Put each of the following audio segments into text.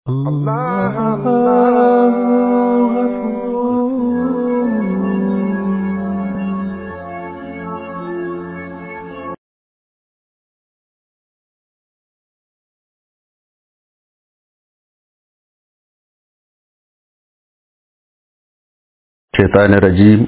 الله الله الشيطان الرجيم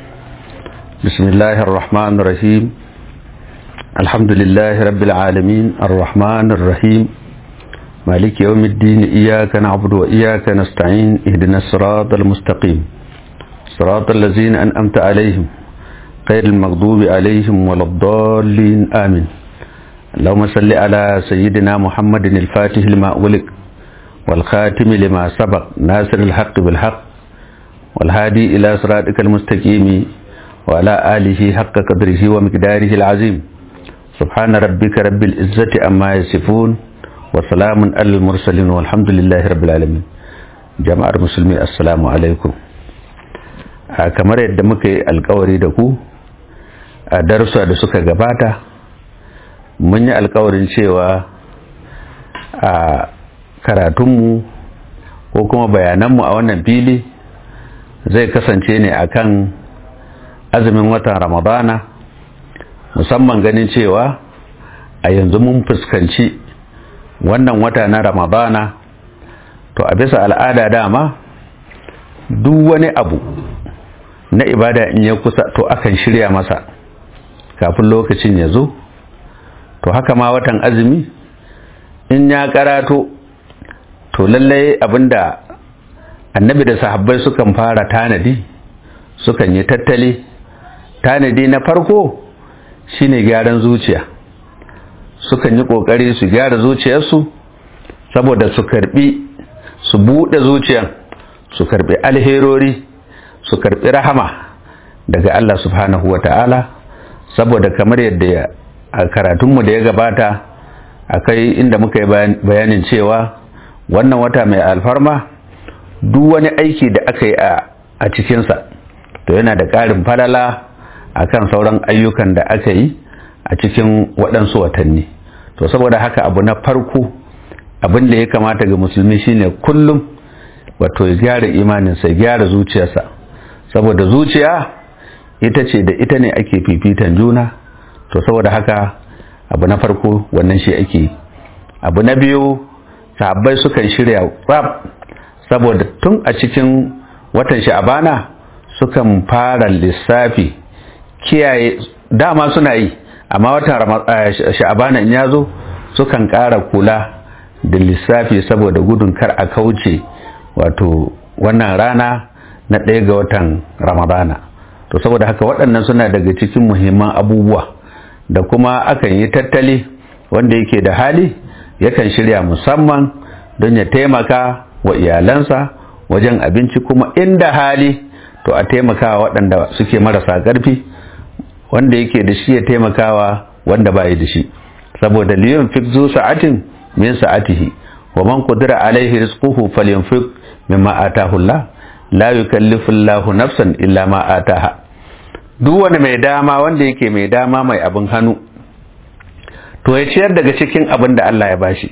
بسم الله الرحمن الرحيم الحمد لله رب العالمين الرحمن الرحيم مالك يوم الدين إياك نعبد وإياك نستعين اهدنا الصراط المستقيم صراط الذين أنأمت عليهم غير المغضوب عليهم ولا الضالين آمين اللهم صل على سيدنا محمد الفاتح لما أغلق والخاتم لما سبق ناصر الحق بالحق والهادي إلى صراطك المستقيم وعلى آله حق قدره ومقداره العظيم سبحان ربك رب العزة أما يصفون وسلام على المرسلين والحمد لله رب العالمين jama'ar musulmi assalamu alaikum a kamar yadda muka yi alkawari da ku a darussa da suka gabata mun yi alkawarin cewa a karatunmu ko kuma bayananmu a wannan fili zai kasance ne akan azumin watan ramadana musamman ganin cewa a yanzu mun fuskanci wannan wata na ramadana to a bisa al'ada dama duk wani abu na ibada in ya kusa to akan shirya masa kafin lokacin ya zo to haka ma watan azumi in ya karato to lallai abinda annabi da sahabbai sukan fara tanadi sukan yi tattali tanadi na farko shine gyaran zuciya sukan yi kokari su gyara zuciyarsu saboda su karbi su bude zuciyan su karbi alherori su karbi rahama daga Allah subhanahu wata'ala saboda kamar yadda a karatunmu da ya gabata akai inda muka yi bayanin cewa wannan wata mai alfarma duk wani aiki da aka yi a cikinsa to yana da ƙarin falala a kan sauran ayyukan da aka yi a cikin waɗansu watanni to saboda haka abu na farko abin da ya kamata ga musulmi shine kullum wato ya gyara imaninsa ya gyara zuciyarsa saboda zuciya ita ce da ita ne ake fifitan juna to saboda haka abu na farko wannan shi ake abu na biyu sahabbai sukan shirya tsab saboda tun a cikin watan sha'abana sukan fara lissafi kiyaye dama suna yi amma watan sha'abana in ya zo sukan ƙara kula da lissafi saboda gudun kar a kauce wato wannan rana na ɗaya ga watan ramadana to saboda haka waɗannan suna daga cikin muhimman abubuwa da kuma akan yi tattali wanda yake da hali yakan shirya musamman don ya taimaka wa iyalansa wajen abinci kuma inda hali to a taimakawa waɗanda suke marasa ƙarfi wanda yake da shi ya taimakawa wanda bai da shi saboda liyan fik zu sa'atin min sa'atihi wa man qadira alaihi rizquhu falyunfik mimma atahu Allah la yukallifu Allah nafsan illa ma ataha duk wani mai dama wanda yake mai dama mai abin hannu to ya ciyar daga cikin abin da Allah ya bashi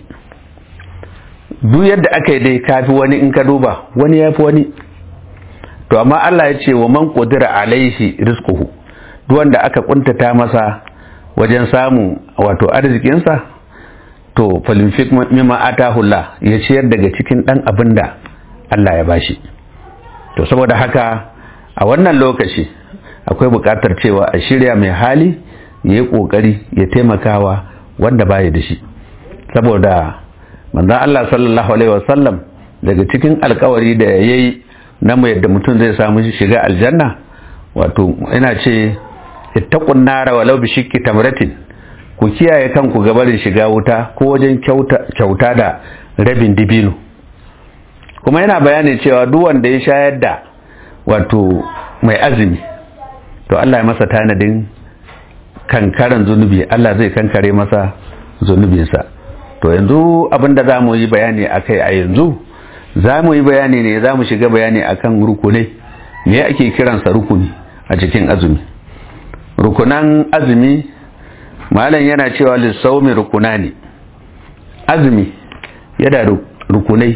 duk yadda aka yi dai kafi wani in ka duba wani ya fi wani to amma Allah ya ce wa man qudira alaihi rizquhu duk wanda aka kuntata masa wajen samun wato arzikinsa to falinfik mimma atahu Allah ya ciyar daga cikin dan abin da Allah ya bashi to saboda haka a wannan lokaci akwai buƙatar cewa a shirya mai hali ya yi ƙoƙari ya taimakawa wanda baya da shi saboda manzon Allah sallallahu alaihi wasallam daga cikin alkawari da ya yi na mu yadda mutum zai samu shiga aljanna wato ina ce ittaqun nara walau bi shikki tamratin ku kiyaye kanku ga barin shiga wuta ko wajen kyauta da rabin dibino kuma yana bayani cewa duk wanda ya shayar da wato mai azumi to Allah ya masa tanadin kankaran zunubi Allah zai kankare masa zunubinsa to yanzu abinda za mu yi bayani a kai a yanzu za mu yi bayani ne za mu shiga bayani akan rukunai me ake kiransa rukuni a cikin azumi rukunan azumi malam yana cewa lissaumi rukuna ne azumi yana rukunai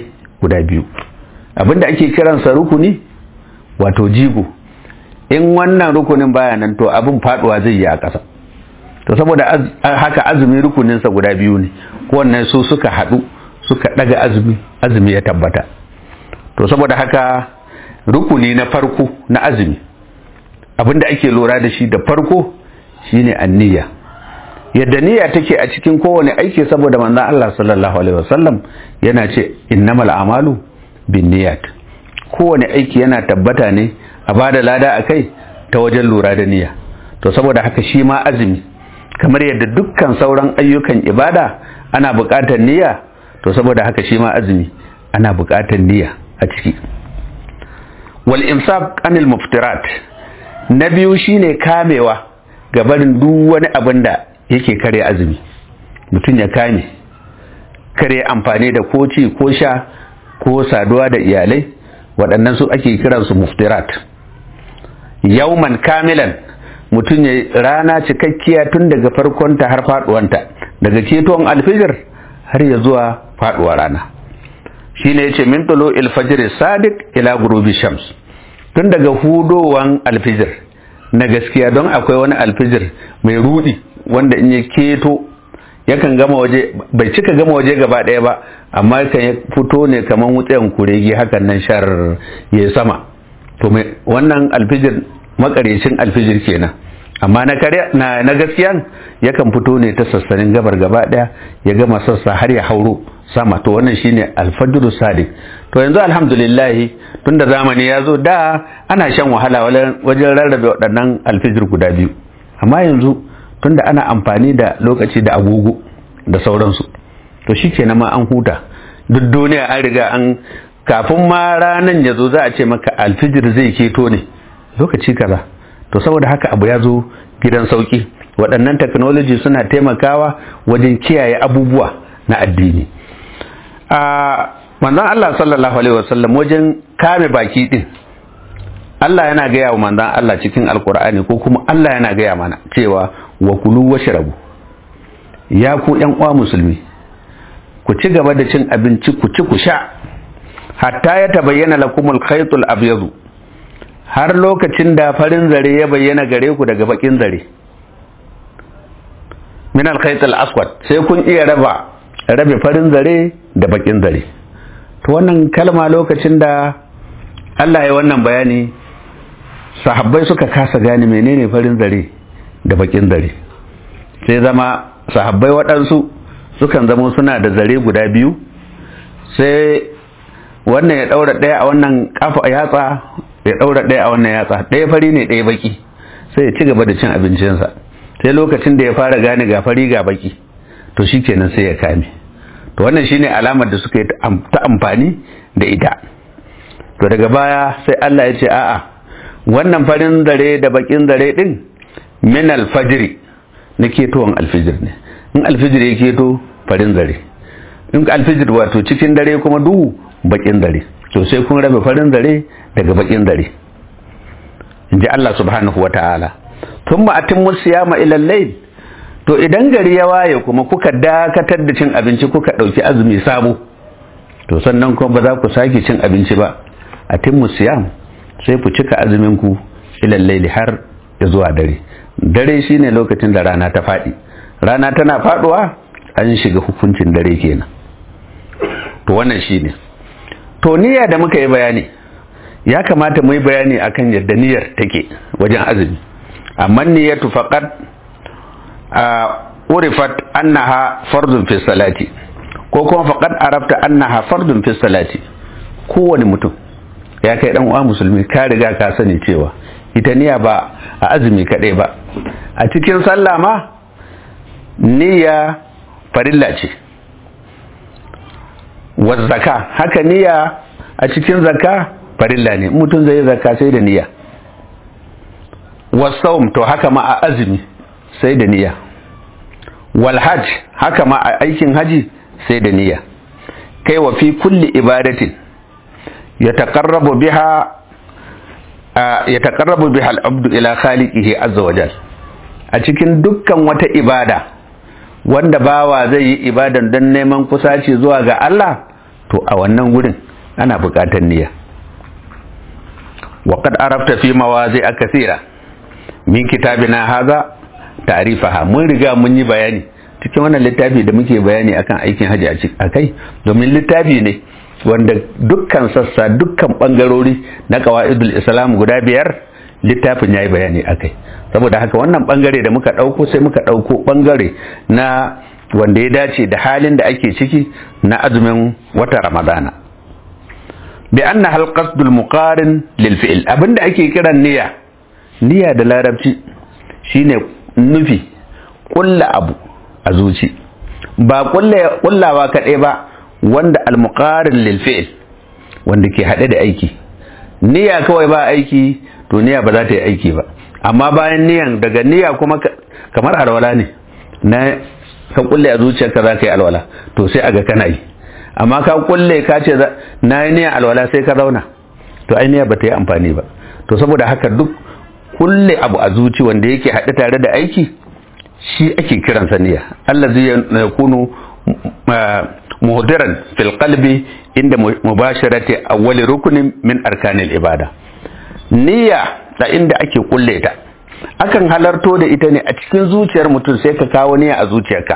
guda biyu abinda ake kiransa rukuni wato jigo in wannan rukunin baya nan to abin faduwa zai yi a ƙasa to saboda haka azumi rukuninsa guda biyu ne kowanne su suka haɗu suka ɗaga azumi azumi ya tabbata to saboda haka rukuni na farko na azumi abinda ake lura da shi da farko shine anniya yadda niyya take a cikin kowane aiki saboda manzon Allah sallallahu alaihi wasallam yana ce innamal a'malu binniyat kowane aiki yana tabbata ne a bada lada akai ta wajen lura da niyya to saboda haka shi ma azumi kamar yadda dukkan sauran ayyukan ibada ana buƙatar niyya to saboda haka shi ma azumi ana buƙatar niyya a ciki wal imsak anil muftirat na biyu shine kamewa ga barin duk wani abin da yake kare azumi mutum ya kame kare amfani da ko ci ko sha ko saduwa da iyalai waɗannan su ake kiransu muftirat yauman kamilan mutum ya rana cikakkiya tun daga farkonta har faduwanta daga keton alfijir har ya zuwa faduwa rana shi ne ya ce min tulo ilfajir sadiq ila gurubi shams tun daga hudowan alfijir na gaskiya don akwai wani alfijir mai rudi wanda in ya keto yakan gama waje bai cika gama waje gaba ɗaya ba amma kan ya fito ne kamar wutsayan kuregi hakan nan shar ya sama to mai wannan alfijir makarecin alfijir kenan amma na kare na, na gaskiyan yakan fito ne ta sassanin gabar gaba ɗaya ya gama sassa har ya hauro sama to wannan shine alfajru sadiq to yanzu alhamdulillah tunda zamani ya zo da ana shan wahala wajen rarrabe waɗannan alfijir guda biyu amma yanzu tunda ana amfani da lokaci da agogo da sauransu to shi kenan ma an huta duk duniya an riga an kafin ma ranan ya zo za a ce maka alfijir zai keto ne lokaci kaza to saboda haka abu ya zo gidan sauki waɗannan technology suna taimakawa wajen kiyaye abubuwa na addini a manzon Allah sallallahu alaihi wasallam wajen kame baki din Allah yana gaya wa manzon Allah cikin alkur'ani ko kuma Allah yana gaya mana cewa wa kulu washrabu ya ku ƴan uwa musulmi ku ci gaba da cin abinci ku ci ku sha hatta ya tabayyana lakumul khaytul abyadu har lokacin da farin zare ya bayyana gare ku daga bakin zare min al khaytul aswad sai kun iya raba rabe farin zare da bakin zare to wannan kalma lokacin da Allah ya wannan bayani sahabbai suka kasa gane menene farin zare da bakin zare sai zama sahabbai waɗansu sukan zama suna da zare guda biyu sai wannan ya ɗaura ɗaya a wannan kafa yatsa ya ɗaura ɗaya a wannan yatsa ɗaya fari ne ɗaya baki sai ya ci gaba da cin abincinsa sai lokacin da ya fara gane ga fari ga baki to shikenan sai ya kame to wannan shine alamar da suka yi ta amfani da ita to daga baya sai Allah ya ce a'a wannan farin zare da bakin zare din min alfajiri na ketowar alfijir ne in alfijir ya keto farin zare in alfijir wato cikin dare kuma duhu bakin zare to sai kun rabe farin zare daga bakin zare in ji Allah subhanahu wa ta'ala tun ma'atin musiyama ilal layl to idan gari ya waye kuma kuka dakatar da cin abinci kuka ɗauki azumi sabo to sannan kuma ba za ku sake cin abinci ba a timmu siyam sai ku cika azumin ku ilal layli har ya zuwa dare dare shine lokacin da rana ta faɗi rana tana faɗuwa an shiga hukuncin dare kenan to wannan shine to niyya da muka yi bayani ya kamata mu yi bayani akan yadda niyyar take wajen azumi amma niyyatu faqat urifat annaha fardun fi salati ko kuma faqad arafta annaha fardun fi salati kowane mutum ya kai dan uwa musulmi ka riga ka sani cewa ita niyya ba a azumi kadai ba a cikin sallah ma niyya farilla ce wa zaka haka niyya a cikin zakka farilla ne mutum zai zakka sai da niyya wa saum to haka ma a azumi sai da niyya wal hajj haka ma a aikin haji sai da niyya kai wa fi kulli ibadatin yataqarrabu biha yataqarrabu biha al-abdu ila khaliqihi azza wa jal a cikin dukkan wata ibada wanda bawa zai yi ibadan don neman kusaci zuwa ga Allah to a wannan gurin ana buƙatar niyya wa qad arafta fi mawazi'a kathira min kitabina haza ta'rifaha mun riga mun yi bayani cikin wannan littafi da muke bayani akan aikin haji a kai domin littafi ne wanda dukkan sassa dukkan bangarori na qawaidul islam guda biyar littafin yayi bayani akai saboda haka wannan bangare da muka dauko sai muka dauko bangare na wanda ya dace da halin da ake ciki na azumin wata ramadana bi anna hal qasdul muqarin lil fi'l abinda ake kiran niyya niyya da larabci shine nufi kulla abu a zuci ba kullawa kaɗai ba wanda al-muqarin lil fi'l wanda ke haɗe da aiki niyya kawai ba aiki to niyya ba za ta yi aiki ba amma bayan niyan daga niyya kuma kamar alwala ne na ka kulle a zuciyarka za ka yi alwala to sai aga kana yi amma ka kulle ka ce na yi niyan alwala sai ka zauna to ai niyya ba ta yi amfani ba to saboda haka duk kulle abu a zuci wanda yake haɗe tare da aiki shi ake kiransa niyya allazi yakunu muhdiran fil qalbi inda mubasharati awwali rukunin min arkanil ibada niyya da inda ake kulle ta akan halarto da ita ne a cikin zuciyar mutum sai ka kawo niyya a zuciyarka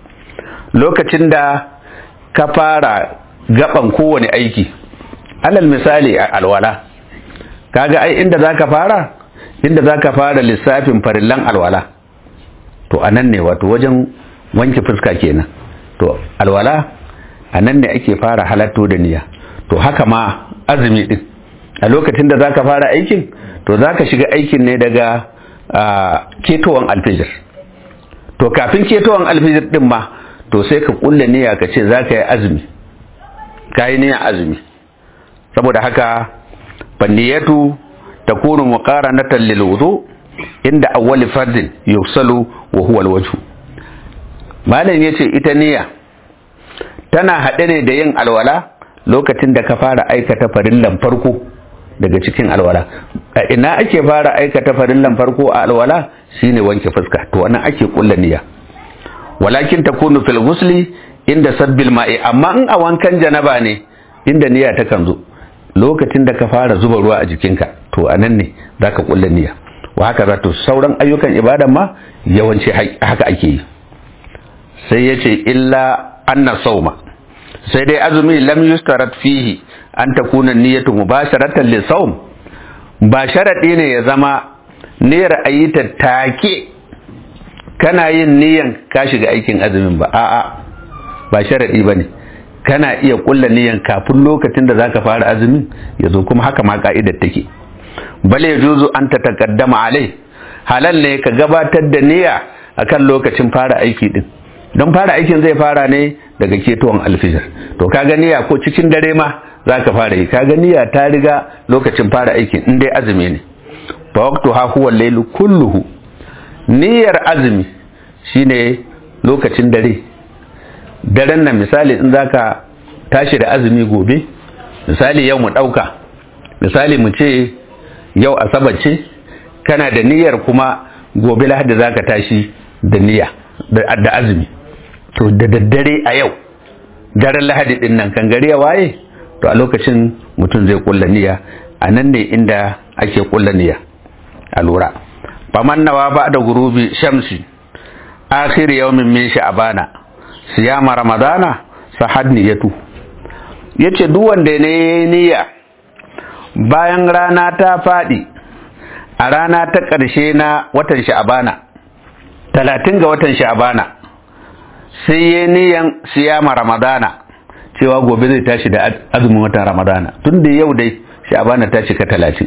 lokacin da ka fara gaban kowane aiki alal misali a alwala kaga ai inda zaka fara inda zaka fara lissafin farillan alwala to anan ne wato wajen wanke fuska kenan to alwala anan ne ake fara halatto da niyya to haka ma azumi din a lokacin da zaka fara aikin to zaka shiga aikin ne daga ketowan alfijir to kafin ketowan alfijir din ma to sai ka kulle niyya ka ce zaka yi azumi ka yi niyyar azumi saboda haka fanniyatu takunu muqaranatan lil wudu inda awwali fardin yufsalu wa huwa alwajhu malam yace ita niyya tana haɗe ne da yin alwala lokacin da ka fara aikata farillan farko daga cikin alwala a ina ake fara aikata farillan farko a alwala shine wanke fuska to wannan ake kulla niyya walakin takunu fil ghusli inda sabbil ma'i amma in a wankan janaba ne inda niyya ta kan zo lokacin da ka fara zuba ruwa a jikinka to anan ne zaka kulla niyya wa haka za to sauran ayyukan ibadan ma yawanci haka ake yi sai yace illa anna sauma sai dai azumi lam yustarat fihi an takuna niyyatu mubasharatan li sawm ba sharadi ne ya zama niyyar ayyita take kana yin niyyan ka shiga aikin azumin ba a'a ba sharadi bane kana iya kulla niyyan kafin lokacin da zaka fara azumin yazo kuma haka ma ka'idar take bale yajuzu an ta taqaddama alai halal ne ka gabatar da niyya akan lokacin fara aiki din don fara aikin zai fara ne daga ketowar alfijir to kaga niyya ko cikin dare ma za ka fara yi kaga niyya ta riga lokacin fara aikin in dai azumi ne fa waqtu ha huwa laylu kulluhu niyyar azumi shine lokacin dare daren nan misali in zaka tashi da azumi gobe misali yau mu dauka misali mu ce yau asabar ce kana da niyyar kuma gobe lahadi zaka tashi da niyya da azumi to da daddare a yau daren lahadi din nan kan gari ya waye to a lokacin mutum zai kulla niyya a nan ne inda ake kulla niyya a lura faman nawa ba da gurubi shamsi akhir yawmin min sha'bana siyama ramadana sahad niyatu yace duk wanda ne niyya bayan rana ta fadi a rana ta ƙarshe na watan sha'bana talatin ga watan sha'bana sai ya niyan siyama ramadana cewa gobe zai tashi da azumin watan ramadana tun da yau dai sha'bana ta cika talatin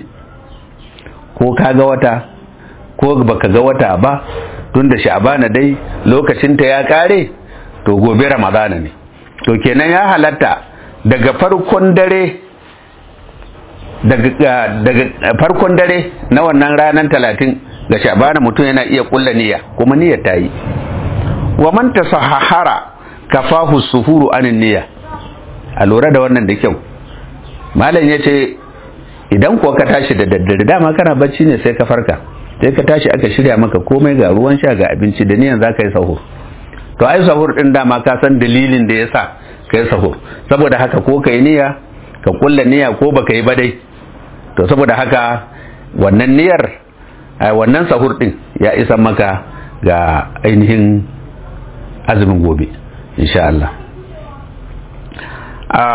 ko ka ga wata ko baka ga wata ba tun da sha'bana dai lokacinta ya kare to gobe ramadana ne to kenan ya halatta daga farkon dare daga farkon dare na wannan ranar talatin ga sha'bana mutum yana iya kulla niyya kuma niyyar ta yi wa man tasahhara kafahu suhuru anin niyya a lura da wannan da kyau malam yace idan kuwa ka tashi da daddare dama kana bacci ne sai ka farka sai ka tashi aka shirya maka komai ga ruwan sha ga abinci da niyan zaka yi sahur to ai sahur din dama ka san dalilin da yasa kai sahur saboda haka ko kai niyya ka kulla niyya ko baka yi ba dai to saboda haka wannan niyyar wannan sahur din ya isa maka ga ainihin azumin gobe insha Allah a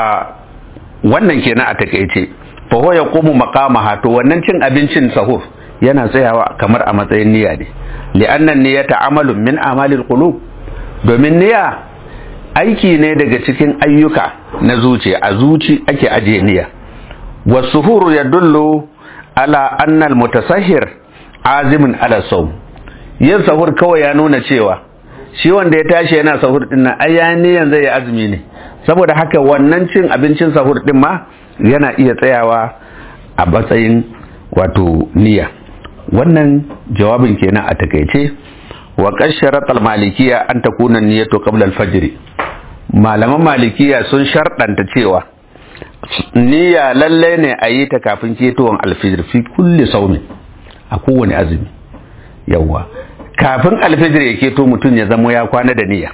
wannan kenan a takeice fa huwa yaqumu maqamaha to wannan cin abincin sahur yana tsayawa kamar a matsayin niyya ne li'annan niyyata amalun min amalil qulub domin niyya aiki ne daga cikin ayyuka na zuciya a zuci ake ajiye niyya wasuhuru yadullu ala anna almutasahhir azimin ala sawm yin sahur kawai ya nuna cewa shi wanda ya tashi yana sahur din nan ai yayin niyyan zai yi azumi ne saboda haka wannan cin abincin sahur din ma yana iya tsayawa a matsayin wato niyya wannan jawabin kenan a takaice wa qasharat al-malikiyya an takuna niyyatu qabla al-fajr malaman malikiya sun sharɗanta cewa niyya lalle ne a yi ta kafin ketowar alfijir fi kulli saumi a kowane azumi yawwa kafin alfijir ya keto mutum ya zamo ya kwana da niyya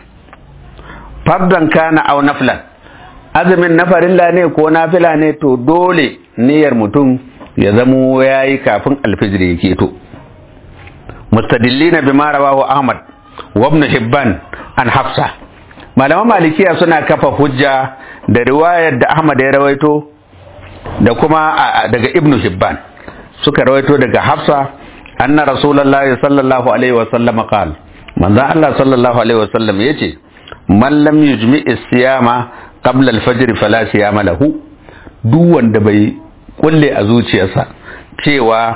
fardan kana au naflan azumin na farilla ne ko nafila ne to dole niyyar mutum ya zamo ya yi kafin alfijir ya keto mustadillina bima rawahu ahmad wa ibn hibban an hafsa malaman malikiya suna kafa hujja da riwayar da ahmad ya rawaito da kuma daga ibn hibban suka rawaito daga hafsa anna rasulullahi sallallahu alaihi wa sallam qala manzo Allah sallallahu alaihi wa sallam yace man lam yujmi as-siyama qabla al-fajr fala siyama lahu duk wanda bai kulle a zuciyarsa cewa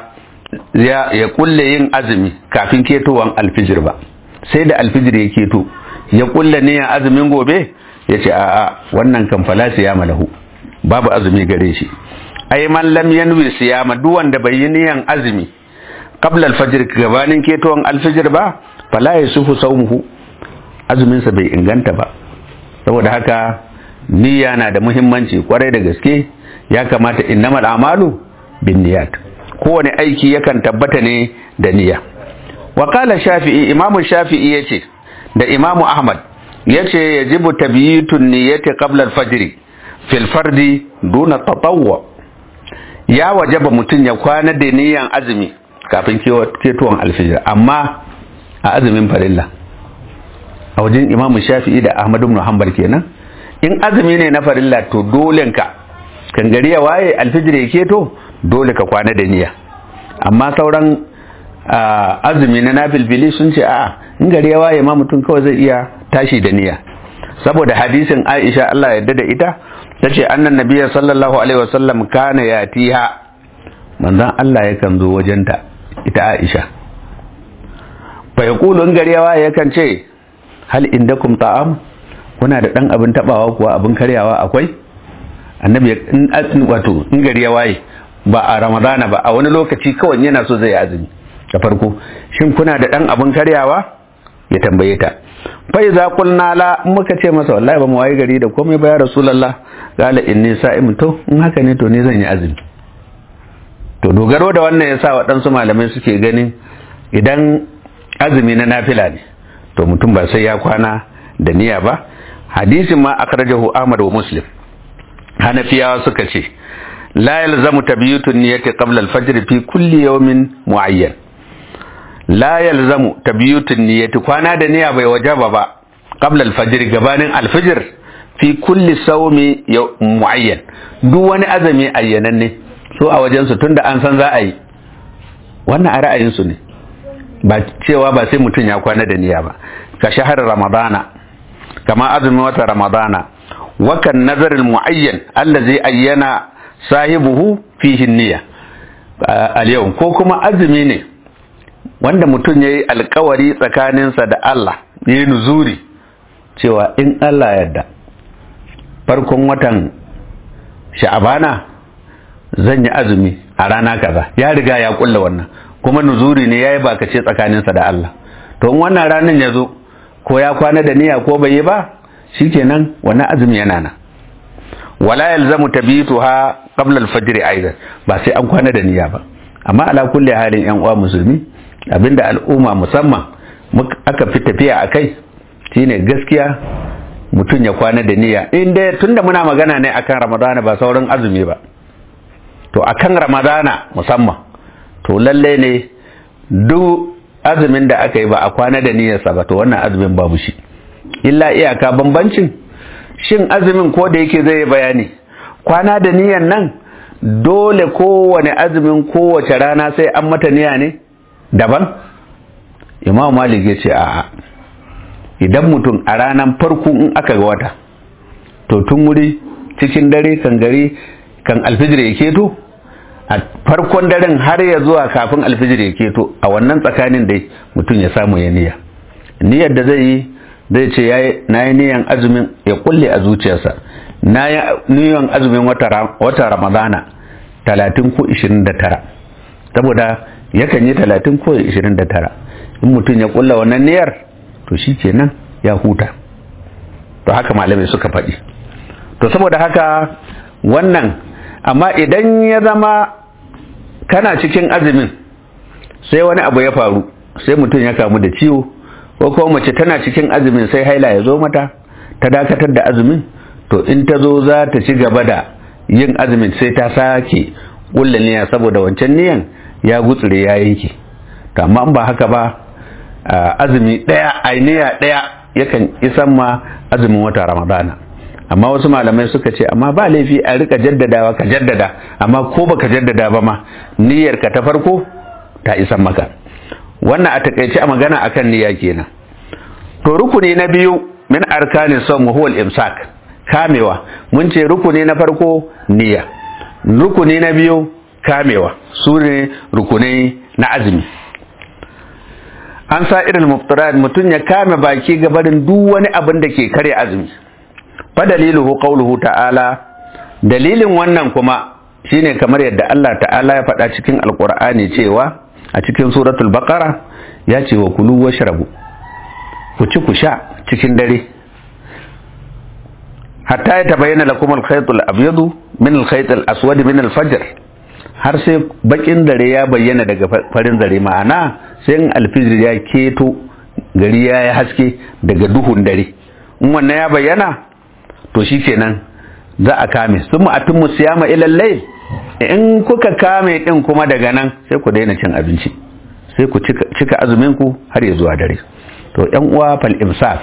ya kulle yin azumi kafin ketowan alfijir ba sai da alfijir ya keto ya kulle niyan azumin gobe ya ce a'a wannan kan fala siyama lahu babu azumi gare shi ai man lam yanwi siyama duk wanda bai yi niyan azumi qabla alfajr gabanin ketowan alfijir ba fala yasufu sawmuhu azumin sa bai inganta ba saboda haka niyya na da muhimmanci kwarai da gaske ya kamata innamal amalu bin niyat kowane aiki yakan tabbata ne da niyya wa qala shafi'i imamu shafi'i yace da imamu ahmad yace yajibu tabyitun niyyati qabla al-fajr fil fardi duna tatawwu ya wajaba mutun ya kwana da niyyan azumi kafin ketuwan alfijir amma a azumin farilla a wajen imamu shafi'i da ahmad ibn hanbal kenan in azumi ne na farilla to dole ka kan gari ya waye alfijir ya keto dole ka kwana da niyya amma sauran azumi na nafilfili sun ce a'a in gari ya waye ma mutum kawai zai iya tashi da niyya saboda hadisin Aisha Allah ya yarda da ita tace annan nabiyyi sallallahu alaihi wasallam kana yatiha manzon Allah yakan zo wajenta ita Aisha fa yaqulu in gari ya waye yakan ce hal indakum ta'am kuna da dan abin tabawa kuwa abin karyawa akwai annabi in wato in gari ya waye ba a ramadana ba a wani lokaci kawai yana so zai azumi da farko shin kuna da dan abin karyawa ya tambaye ta fa iza qulna la muka ce masa wallahi ba mu waye gari da komai ba ya rasulullah qala inni sa'im to in haka ne to ne zan yi azumi to dogaro da wannan yasa waɗansu malamai suke ganin idan azumi na nafila ne to mutum ba sai ya kwana da niyya ba hadisin ma akhrajahu ahmad wa muslim hanafiyawa suka ce la yalzamu tabyitun niyyati qabla al-fajr fi kulli yawmin muayyan la yalzamu tabyitun niyyati kwana da niyya bai wajaba ba qabla al-fajr gabanin al-fajr fi kulli sawmi muayyan duk wani azumi ayyananne so a wajen su tunda an san za a yi wannan a ra'ayin su ne ba cewa ba sai mutum ya kwana da niyya ba ka shahar ramadana kama azumin wata ramadana wakan nazarin mu'ayyan allazi ayyana sahibuhu fihi niyya al yau ko kuma azumi ne wanda mutum yayi alkawari tsakaninsa da Allah yayi nuzuri cewa in Allah yadda farkon watan sha'abana zan yi azumi a rana kaza ya riga ya kulla wannan kuma nuzuri ne yayi bakace tsakaninsa da Allah to in wannan ranar ya zo ko ya kwana da niyya ko bai yi ba shikenan wannan azumi yana nan wala yalzamu tabituha qabla al-fajr aidan ba sai an kwana da niyya ba amma ala kulli halin yan uwa musulmi abinda al'umma musamman aka fi tafiya akai shine gaskiya mutum ya kwana da niyya in dai tunda muna magana ne akan ramadana ba sauran azumi ba to akan ramadana musamman to lalle ne duk azumin da aka yi ba a kwana da niyyarsa ba to wannan azumin babu shi illa iyaka bambancin shin azumin ko da yake zai bayani kwana da niyyar nan dole kowane azumin kowace rana sai an mata niyya ne daban imam malik ya ce a'a idan mutum a ranar farko in aka ga wata to tun wuri cikin dare kan gari kan alfijir ya keto a farkon daren har ya zuwa kafin alfijir ya keto a wannan tsakanin dai mutum ya samu ya niyya niyyar da zai yi zai ce na yi niyan azumin ya kulle a zuciyarsa na yi niyan azumin wata ramadana talatin ko ishirin da tara saboda yakan yi talatin ko ishirin da tara in mutum ya kulla wannan niyyar to shi kenan ya huta to haka malamai suka faɗi to saboda haka wannan amma idan ya zama kana cikin azumin sai wani abu ya faru sai mutum ya kamu da ciwo ko kuma mace tana cikin azumin sai haila ya zo mata ta dakatar da azumin to in ta zo za ta ci gaba da yin azumin sai ta sake kulla niyya saboda wancan niyan ya gutsure ya yanke to amma in ba haka ba azumi daya ainiya daya yakan isan ma azumin wata ramadana amma wasu malamai suka ce amma ba laifi a rika jaddadawa ka jaddada amma ko baka jaddada ba ma niyyar ka ta farko ta isan maka wannan a takaice a magana akan niyya kenan to rukuni na biyu min arkanin son huwa imsak kamewa mun ce rukuni na farko niyya rukuni na biyu kamewa su ne rukunai na azumi an sa irin muftarat mutum ya kame baki gabarin duk wani abin da ke karya azumi fa daliluhu qawluhu ta'ala dalilin wannan kuma shine kamar yadda Allah ta'ala ya faɗa cikin alqur'ani cewa a cikin suratul baqara ya ce wa kulu washrabu ku ci ku sha cikin dare hatta ya tabayyana lakum al-khayt al-abyad min al-khayt al-aswad min al-fajr har sai bakin dare ya bayyana daga farin dare ma'ana sai in alfijir ya keto gari ya yi haske daga duhun dare in wannan ya bayyana to shikenan za a kame sun ma'atun mu siyama ilal layl in kuka kame din kuma daga nan sai ku daina cin abinci sai ku cika azumin ku har ya zuwa dare to yan uwa fal imsak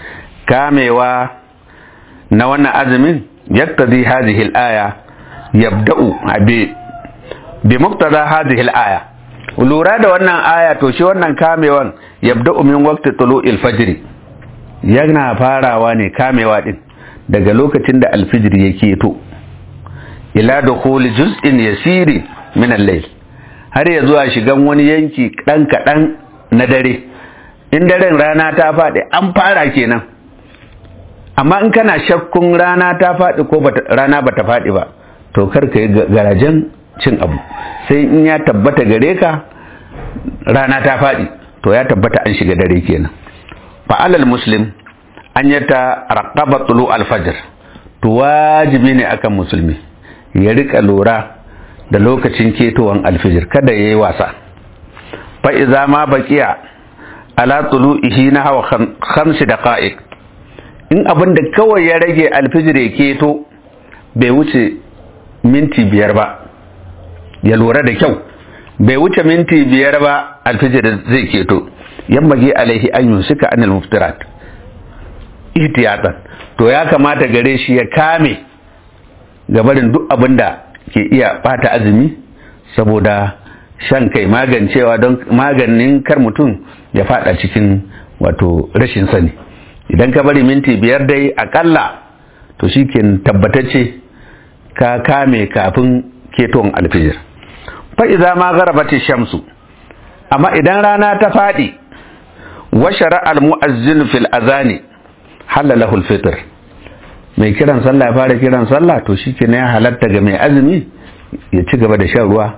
kamewa na wannan azumin yaktadi hadhihi al-aya yabda'u bi bi muqtada hadhihi al-aya lura da wannan aya to shi wannan kamewan yabda'u min waqti tulu'il fajr yana farawa ne kamewa din daga lokacin da alfijir ya keto ila dukhul juz'in yasiri min al-layl har ya zuwa shigan wani yanki dan kadan na dare in daren rana ta faɗi an fara kenan amma in kana shakkun rana ta faɗi ko rana bata faɗi ba to kar ka yi garajen cin abu sai in ya tabbata gare ka rana ta faɗi to ya tabbata an shiga dare kenan fa'alal muslim an yata raqaba tulu alfajr to wajibi ne akan musulmi ya rika lura da lokacin ketowan alfijir kada yayi wasa fa iza ma baqiya ala tulu'ihi na hawa khamsi daqa'iq in abin da kawai ya rage alfijir ya keto bai wuce minti biyar ba ya lura da kyau bai wuce minti biyar ba alfijir zai keto yammage alaihi an yusika anil muftirat ihtiyatan to ya kamata gare shi ya kame gabarin duk abin da ke iya bata azumi saboda shan kai magancewa don maganin kar mutum ya fada cikin wato rashin sani idan ka bari minti biyar dai akalla to shi ke tabbatacce ka kame kafin keton alfijir fa'iza ma garabati shamsu amma idan rana ta faɗi wa shara al-mu'azzin fil azani halalahu al-fitr mai kiran sallah fara kiran sallah to shi ya halatta ga mai azumi ya ci gaba da shan ruwa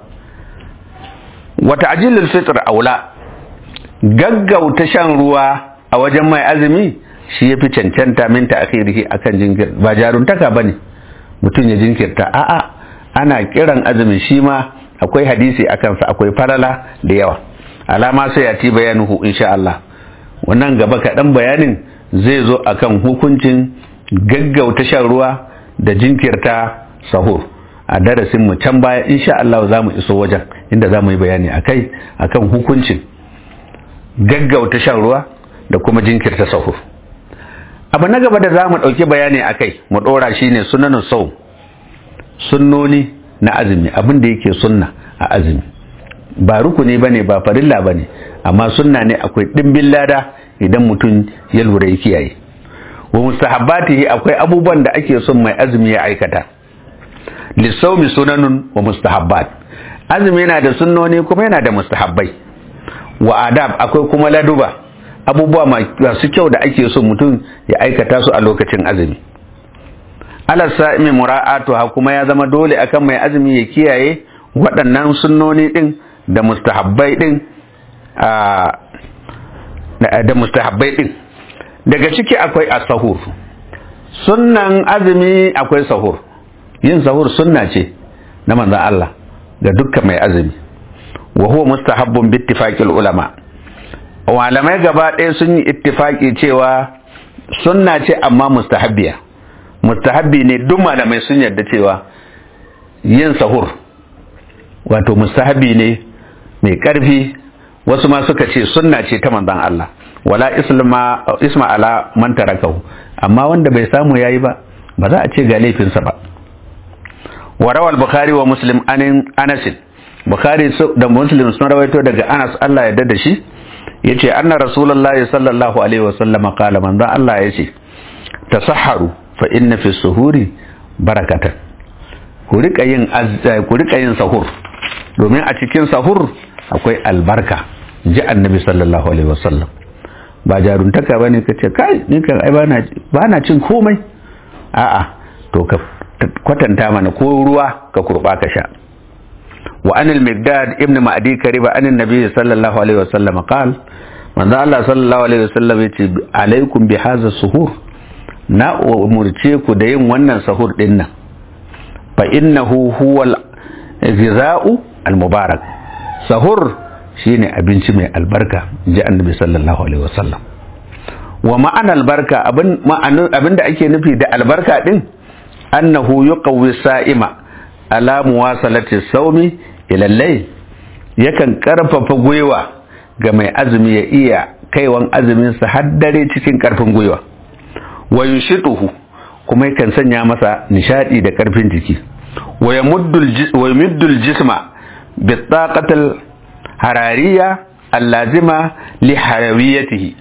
wa ta'jilul fitr aula gaggauta shan ruwa a wajen mai azumi shi yafi cancanta min ta'khirihi akan jinkir ba jaruntaka bane mutum ya jinkirta a'a ana kiran azumi shi ma akwai hadisi akan sa akwai farala da yawa alama sai ya ci bayanuhu insha Allah wannan gaba kaɗan bayanin zai zo akan hukuncin gaggauta shan ruwa da jinkirta sahur a darasin mu can baya insha Allah za mu iso wajen inda za mu yi bayani akai akan hukuncin gaggauta shan ruwa da kuma jinkirta sahur abu na gaba da za mu ɗauki bayani akai mu ɗora shine sunanin sau sunnoni na azumi abin da yake sunna a azumi ba rukuni ba ne ba farilla ba ne amma sunna ne akwai ɗimbin lada idan mutum ya lura ya kiyaye wa mustahabbatihi akwai abubuwan da ake son mai azumi ya aikata lissaumi sunanun wa mustahabbat azumi yana da sunnoni kuma yana da mustahabbai wa adab akwai kuma laduba abubuwa masu kyau da ake son mutum ya aikata su a lokacin azumi alal sa'imi mura'atuha kuma ya zama dole akan mai azumi ya kiyaye waɗannan sunnoni din da mustahabbai din da mustahabbai din daga ciki akwai as-sahur sunnan azumi akwai sahur yin sahur sunna ce na manzon Allah ga dukkan mai azumi wa huwa mustahabbun bi ittifaqil ulama malamai gaba ɗaya sun yi ittifaki cewa sunna ce amma mustahabbiya mustahabbi ne duk malamai sun yarda cewa yin sahur wato mustahabbi ne mai ƙarfi wasu ma suka ce sunna ce ta manzon Allah wala islama isma ala man tarakahu amma wanda bai samu yayi ba ba za a ce ga laifinsa ba wa rawal bukhari wa muslim anin anas bukhari da muslim sun rawaito daga anas Allah ya da shi yace anna rasulullahi sallallahu alaihi wa sallam qala manzo Allah yace tasahharu fa inna fi suhuri barakatan ku rika yin ku rika yin sahur domin a cikin sahur akwai albarka ji annabi sallallahu alaihi wa sallam ba jaruntaka bane kace kai ni kan ai bana bana cin komai a'a to ka kwatanta mana ko ruwa ka kurba ka sha wa anil miqdad ibn ma'di kariba anin nabi sallallahu alaihi wasallam qal manzo Allah sallallahu alaihi wasallam yace alaikum bi hadha suhur na umurce ku da yin wannan sahur din nan fa innahu huwal ghiza'u al mubarak sahur shine abinci mai albarka ji annabi sallallahu alaihi wasallam wa ma'ana albarka abin abin da ake nufi da albarka din annahu yuqawwi sa'ima ala muwasalati sawmi ila layl yakan karfafa gwiwa ga mai azumi ya iya kaiwan azumin sa har dare cikin karfin gwiwa wa yunshituhu kuma yakan sanya masa nishadi da karfin jiki wa yamuddu jisma bi taqatil harariya allazima li harawiyatihi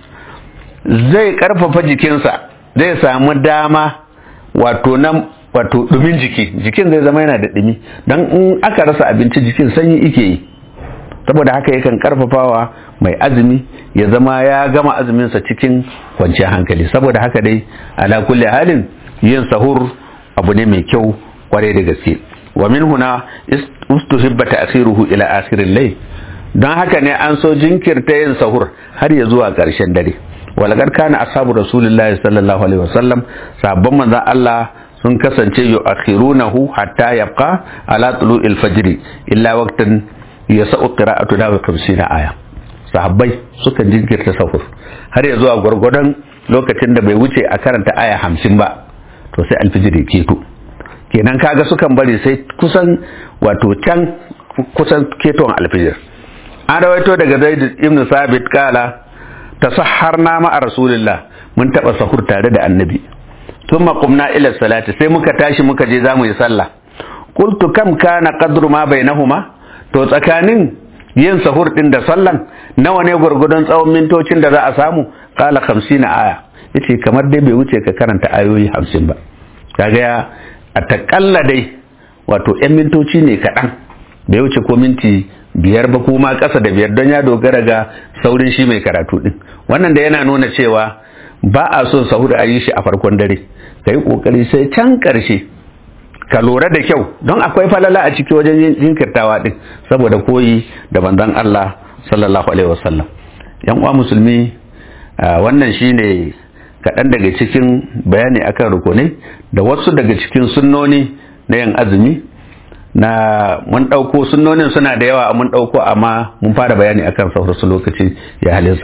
zai karfafa jikinsa zai samu dama wato nan wato dumin jiki jikin zai zama yana da dumi don in aka rasa abinci jikin sanyi ike yi saboda haka yakan karfafawa mai azumi ya zama ya gama azuminsa cikin kwanciyar hankali saboda haka dai ala kulli halin yin sahur abu ne mai kyau kwarai da gaske wa min huna ustuhibba ta'khiruhu ila akhiril layl don haka ne an so jinkirta yin sahur har ya zuwa ƙarshen dare walakar kana ashabu rasulullahi sallallahu alaihi wasallam sabon manzon Allah sun kasance yu'akhirunahu hatta yabqa ala tulu'il fajr illa waqtan yasa'u qira'atu da 50 aya sahabbai suka jinkirta sahur har ya zuwa gwargwadon lokacin da bai wuce a karanta aya 50 ba to sai alfijir ya keto kenan kaga sukan bari sai kusan wato can kusan keton alfijir an rawaito daga zaid ibn sabit kala tasahharna ma'a rasulillah mun taba sahur tare da annabi thumma qumna ila salati sai muka tashi muka je zamu yi sallah qultu kam kana qadru ma bainahuma to tsakanin yin sahur din da sallan nawa ne gurgudun tsawon mintocin da za a samu qala 50 aya yace kamar dai bai wuce ka karanta ayoyi 50 ba kaga ya a takalla dai wato 'yan mintoci ne kaɗan bai wuce ko minti biyar ba kuma ƙasa da biyar don ya dogara ga saurin shi mai karatu din wannan da yana nuna cewa ba a son sahur a yi shi a farkon dare ka yi ƙoƙari sai can ƙarshe ka lura da kyau don akwai falala a ciki wajen jinkirtawa din saboda koyi da banzan Allah sallallahu alaihi wasallam yan uwa musulmi wannan shine kaɗan daga cikin bayani akan rukunai da wasu daga cikin sunnoni na yin azumi na mun ɗauko sunnonin suna da yawa mun ɗauko amma mun fara bayani akan sauransu lokaci ya halinsa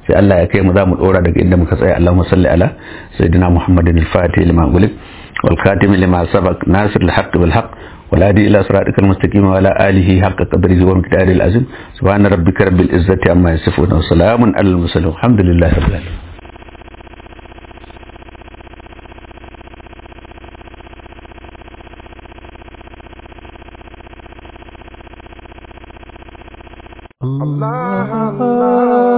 sai Allah ya kai mu za mu dora daga inda muka tsaya Allahumma salli ala sayyidina Muhammadin al-Fatih lima gulik wal khatim lima sabaq nasir al-haqq bil haqq wal hadi ila siratikal mustaqim wa ala alihi haqqa qadrihi wa miqdaril azim subhana rabbika rabbil izzati amma yasifun wa salamun alal mursalin alhamdulillahi rabbil alamin Allah